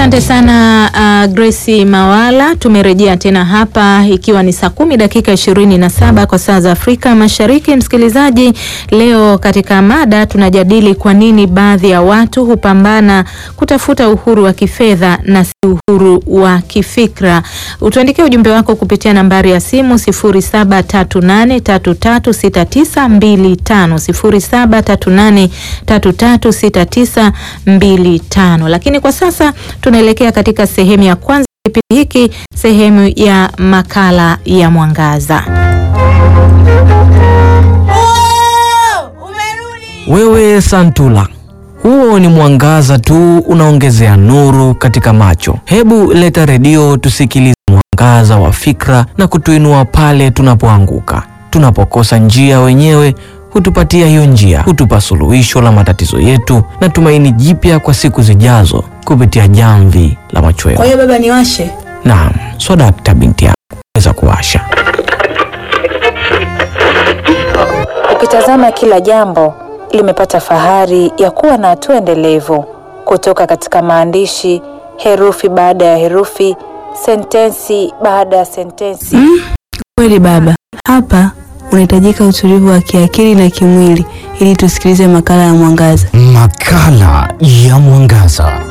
Asante sana uh, Grace Mawala. Tumerejea tena hapa ikiwa ni saa kumi dakika ishirini na saba kwa saa za Afrika Mashariki. Msikilizaji, leo katika mada tunajadili kwa nini baadhi ya watu hupambana kutafuta uhuru wa kifedha na si uhuru wa kifikra. Utuandikia ujumbe wako kupitia nambari ya simu 0738336925 0738336925. Lakini kwa sasa tunaelekea katika sehemu ya kwanza kipindi hiki, sehemu ya makala ya Mwangaza. Wewe Santula, huo ni mwangaza tu unaongezea nuru katika macho. Hebu leta redio tusikilize mwangaza wa fikra na kutuinua pale tunapoanguka. Tunapokosa njia wenyewe hutupatia hiyo njia, hutupa suluhisho la matatizo yetu na tumaini jipya kwa siku zijazo kupitia jamvi la machweo. Kwa hiyo baba, niwashe? Naam, swadakta binti yangu, weza kuwasha. Ukitazama kila jambo limepata fahari ya kuwa na hatua endelevu kutoka katika maandishi, herufi baada ya herufi, sentensi baada ya sentensi. Kweli baba, hapa unahitajika utulivu wa kiakili na kimwili ili tusikilize makala ya Mwangaza. Makala ya Mwangaza.